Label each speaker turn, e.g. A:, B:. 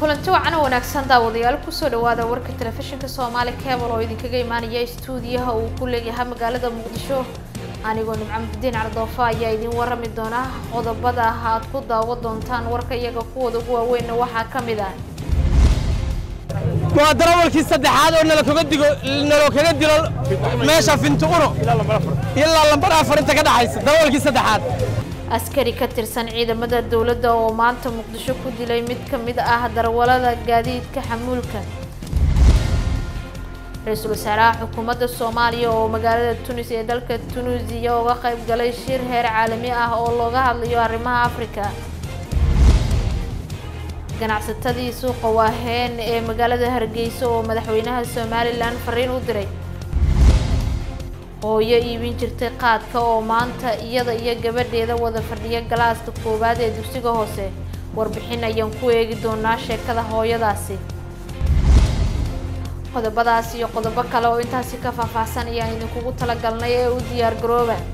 A: kulanti wacan oo wanaagsan daawadayaal kusoo dhawaada warka telefishinka soomaali cable oo idinkaga imaanaya stuudiyaha uu ku leeyahay magaalada muqdisho anigoo nimco muxudiin cardoofa ayaa idin warami doona qodobada aad ku daawo doontaan warka iyaga kuwooda ugu waaweynna waxaa ka mid ah
B: waa darawalkii saddexaad oo nalakaga digo naloo kaga dilo meesha finti uno ilaa lambar afar inta ka dhaxaysa darawalkii saddexaad
A: askari ka tirsan ciidamada dowladda oo maanta muqdisho ku dilay mid ka mid ah darwalada gaadiidka xamuulka ra-iisul wasaaraha xukuumadda soomaaliya oo magaalada tunis ee dalka tunuusiya uga qayb galay shir heer caalami ah oo looga hadlayo arrimaha afrika ganacsatadii suuqa waaheen ee magaalada hargeysa oo madaxweynaha somalilan fariin u diray hooyo iibin jirtay qaadka oo maanta iyada iyo gabadheeda wada fadhiya galaaska koowaad ee dugsiga hoose warbixin ayaan ku eegi doonaa sheekada hooyadaasi qodobadaas iyo qodobo kale oo intaasi ka faahfaahsan ayaan idinkugu talagalnay ee u diyaar garooba